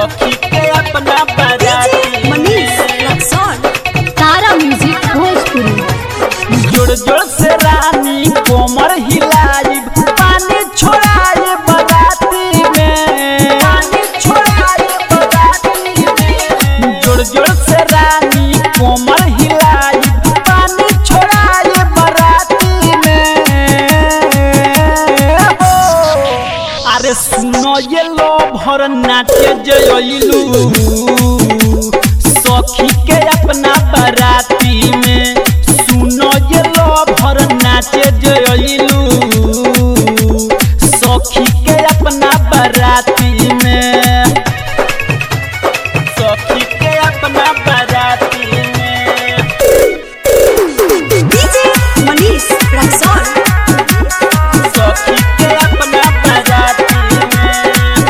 सखी के अपना बाराती मनीष रक्सौल तारा म्यूजिक भोजपुरी जोड़ जोड़ से रानी कोमर हिलाई पानी छोड़ाए बराती में पानी छोड़ाए बराती में जोड़ जोड़ से रानी कोमर हिलाई पानी छोड़ाए बराती में हो अरे सुनो ये लो भर नाचे जयलू सखी के अपना बराती में सुनो ये लो भर नाचे जयलू सखी के अपना बराती में सखी के अपना बराती में डीजे मनीष रक्सौल सखी के अपना बराती में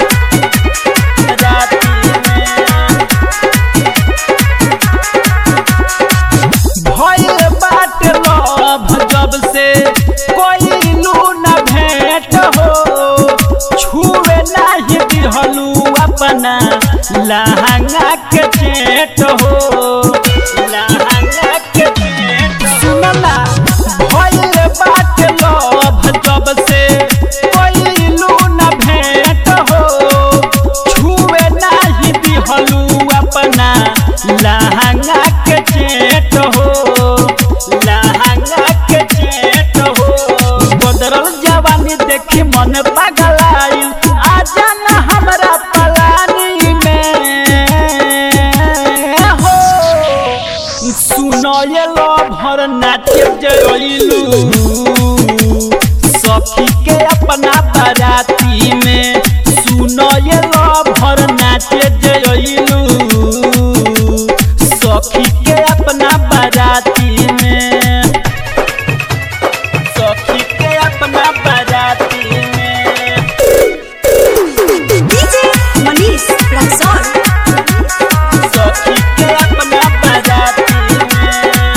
बराती में भइल बाटे लव जब से कोई न भेंट हो छुए नाही दिहलू अपना लहंगा के चेट हो लहंगा के चेट सुनला भइल बाटे लव जब से कोई न भेंट हो छुए नाही दिहलू अपना लहंगा के चेट हो लहंगा के चेट हो बदरल जवानी देखी मन पगलाइल आजा न हमरा पलानी में हो सुनो ये लो भर नाचे जयलू सखी के अपना बाराती में सुनो ये लो भर नाचे जयलू सखी के अपना बाराती में सखी के अपना बाराती में डीजे मनीष रक्सौल सखी के अपना बाराती में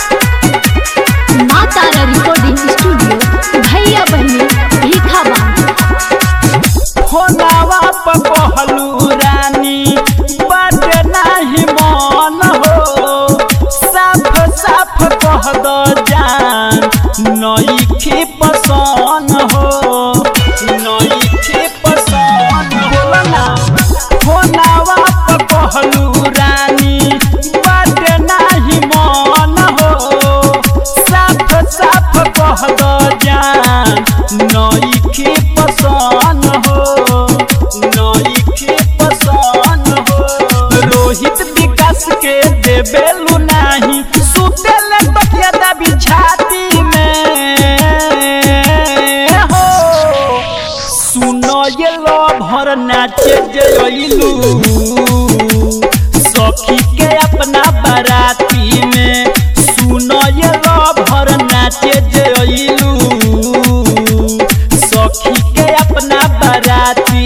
माँ तारा रिकॉर्डिंग स्टूडियो भैया बहनी भीखा बांध फोनावा पर कहलू रानी बाटे नाही मन हो साफ साफ कह दो जान नईखे पसंद हो नईखे पसंद बोला ना फोनावा पर कहलू रानी बाटे नाही मन हो साफ साफ कह दो जान नईखे पसंद हो नईखे पसंद हो रोहित विकास के देबेलू नाही सुतेले तकिया दबी छाती में हो सुनो ये लो भर नाचे जयलू सखी के अपना बाराती में सुनो ये लो भर नाचे जयलू सखी के अपना बाराती